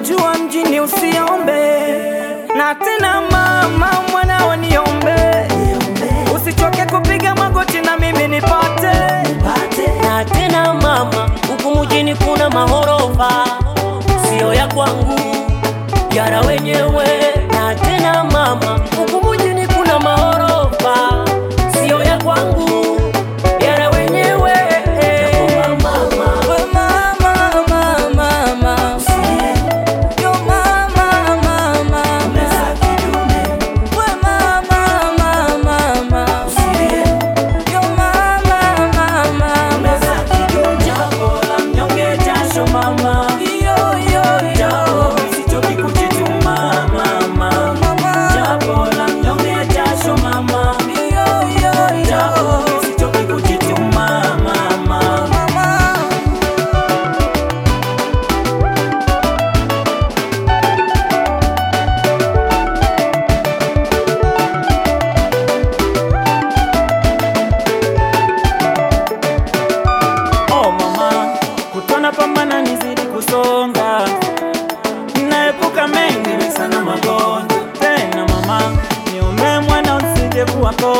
najua mjini usiombe na tena mama mwanao niombe usichoke kupiga magoti na mimi nipate na tena mama, huku mjini kuna mahorofa, sio ya kwangu, yara wenyewe. Na tena mama, huku mjini kuna mahorofa, sio ya kwangu, yara wenyewe. Mama, We mama, mama, mama. Yo mama, mama, mama. We mama, mama, mama. Yo mama, mama, mama. jambo la mnyonge jasho mama, Yo, yo, yo. sichoki kujituma mama, Mama. jambo la mnyonge jasho mama, Yo, yo, yo. sichoki kujituma mama. Mama. Oh mama, kutona pambana nizidi kusonga, naepuka mengi sana magonjwa. Tena mama, niombe mwana usije kuwa konda.